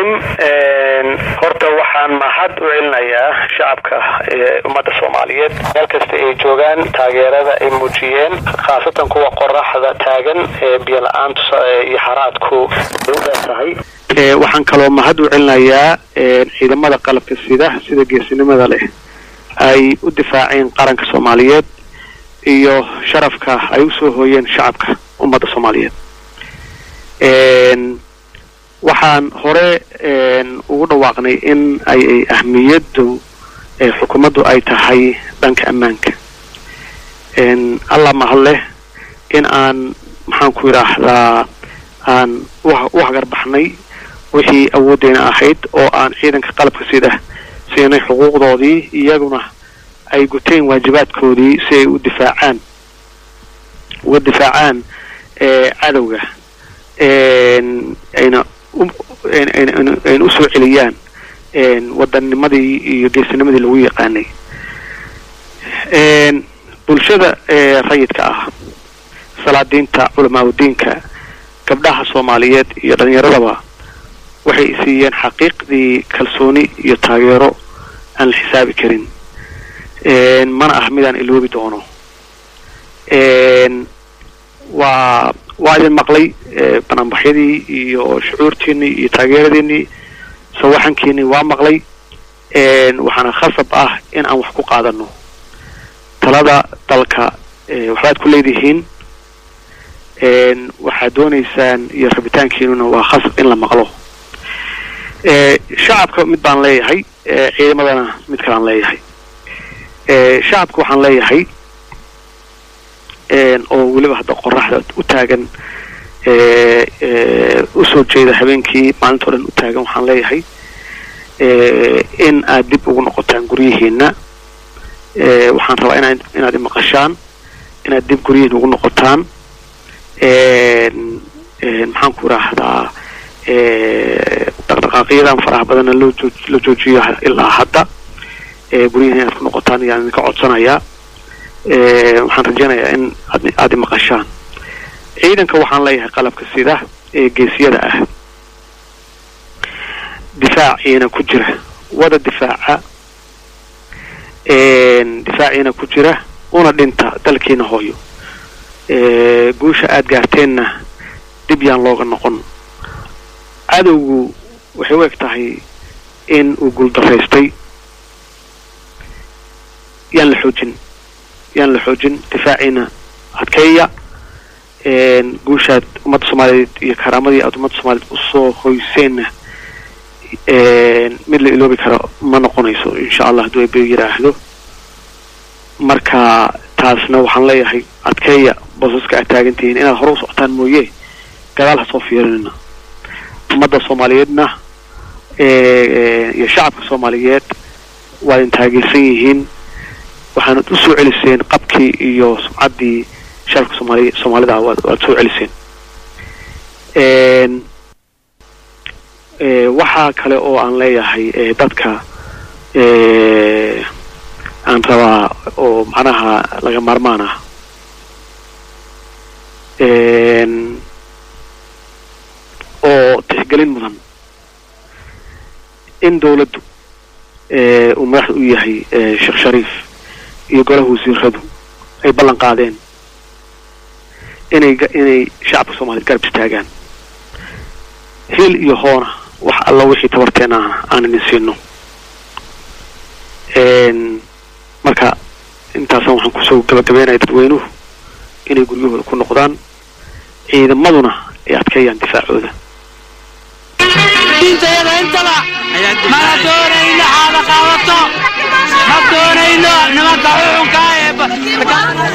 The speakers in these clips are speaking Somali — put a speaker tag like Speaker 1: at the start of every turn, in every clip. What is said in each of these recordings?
Speaker 1: raxiim horta waxaan mahad u celinayaa shacabka ummadda soomaaliyeed meel kasta ay joogaan taageerada ay muujiyeen khaasatan kuwa qoraxda taagan ee biyo la-aantu iyo haraadku ay u dheer tahay waxaan kaloo mahad u celinayaa ciidamada qalabka sida sida geesinimada leh ay u difaaceen qaranka soomaaliyeed iyo sharafka ay usoo hooyeen shacabka ummadda soomaaliyeed waxaan hore ugu dhawaaqnay in ay ahmiyaddu xukuumaddu ay tahay dhanka ammaanka allah mahad leh in aan maxaan ku yidhaahdaa aan u hagarbaxnay wixii awooddeena ahayd oo aan ciidanka qalabka sida siinay xuquuqdoodii iyaguna ay guteen waajibaadkoodii si ay u difaacaan uga difaacaan cadowga ayna ayna usoo celiyaan wadanimadii iyo geesinimadii lagu yaqaanay bulshada rayidka ah salaadiinta culamaauddiinka gabdhaha soomaaliyeed iyo dhallinyaradaba waxay siiyeen xaqiiqdii kalsooni iyo taageero aan la xisaabi karin mana ah midaan iloobi doono waa waa idin maqlay banaanbaxyadii iyo shucuurtiinii iyo taageeradiinii sawaxankiinii waa maqlay waxaana khasab ah in aan wax ku qaadano talada dalka waxbaad ku leedihiin waxaad doonaysaan iyo rabitaankiinuna waa khasab in la maqlo shacabka mid baan leeyahay ciidamadana mid kalaan leeyahay shacabka waxaan leeyahay oo weliba hadda qoraxda u taagan usoo jeeda habeenkii maalinta o dhan u taagan waxaan leeyahay in aad dib ugu noqotaan guryihiina waxaan rabaa ina inaad imaqashaan inaad dib guryihiina ugu noqotaan maxaan ku idhaahdaa dhaqdhaqaaqyadan faraha badanna loo joo la joojiyo ilaa hadda guryihiina inaad ku noqotaan ayaan idinka codsanayaa waxaan rajaynayaa in ad aada imaqashaan ciidanka waxaan leeyahay qalabka sida ee geesiyada ah difaaciina ku jira wada difaaca difaaciina ku jira una dhinta dalkiina hooyo guusha aada gaarteenna dib yaan looga noqon cadowgu waxay u eg tahay in uu guuldaraystay yaan la xoojin yaan la xoojin difaaciina adkeeya guushaad ummadda soomaaliyeed iyo karaamadii aada ummadda soomaaliyeed usoo hoyseenna mid la iloobi karo ma noqonayso insha allah hadduu ebe yidhaahdo marka taasna waxaan leeyahay adkeeya boosaska aad taagantihiin inaad hore u socotaan mooye gadaal ha soo fiirinina ummadda soomaaliyeedna iyo shacabka soomaaliyeed waa idin taageersan yihiin waxaanad u soo celiseen qabkii iyo sumcaddii shacabka soomaali soomaalida waad waad soo celiseen waxaa kale oo aan leeyahay dadka aan rabaa oo macnaha laga maarmaan ah oo tixgelin mudan in dawladdu uu madaxda u yahay sheekh shariif iyo golaha wasiiradu ay ballan qaadeen inay inay shacabka soomaaliyed garab istaagaan hil iyo hoona wax alla wixii tabarteena aan idin siino marka intaasna waxaan kusoo gabagabeynaya dadweynuhu inay guryahooda ku noqdaan ciidamaduna ay adkeeyaan difaacooda
Speaker 2: diintayada intaba mana doonayno xaada qaadato ma doonayno nimanka xuxunka ee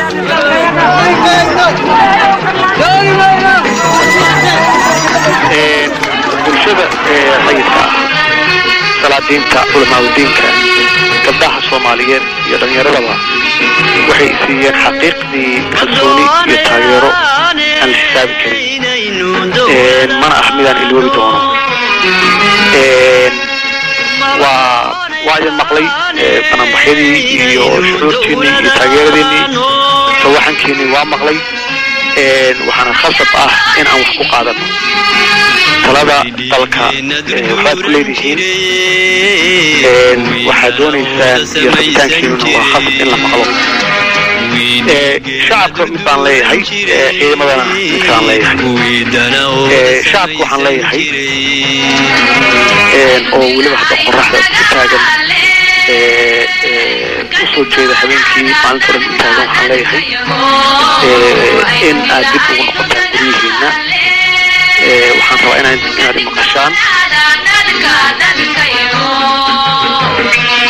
Speaker 1: bulshada rayidka ah salaadiinta culamaauddiinka gabdhaha soomaaliyeed iyo dhallinyaradaba waxay siiyeen xaqiiqdii kalsooni iyo taageero aan la xisaabi karin mana ah midaan iloobi doono waa waa idin maqlay banaanbaxyadii iyo shucuurtiinii iyo taageeradiinii sawaxankiinii waa maqlay waxaana khasab ah in aan wax ku qaadano talada dalka waxbaad ku leedihiin waxaad doonaysaan iyo rabitaankiinuna waa khasab in la maqlo shacabka mid baan leeyahay ciidamadana mid kalaan leeyahay shacabka waxaan leeyahay oo weliba hadda qoraxda ku taagan usoo jeeda habeenkii maalinta dhan u taagan waxaan leeyahay in aad dib ugu noqotaan guryihiina waxaan rabaa inaad inaad imaqashaan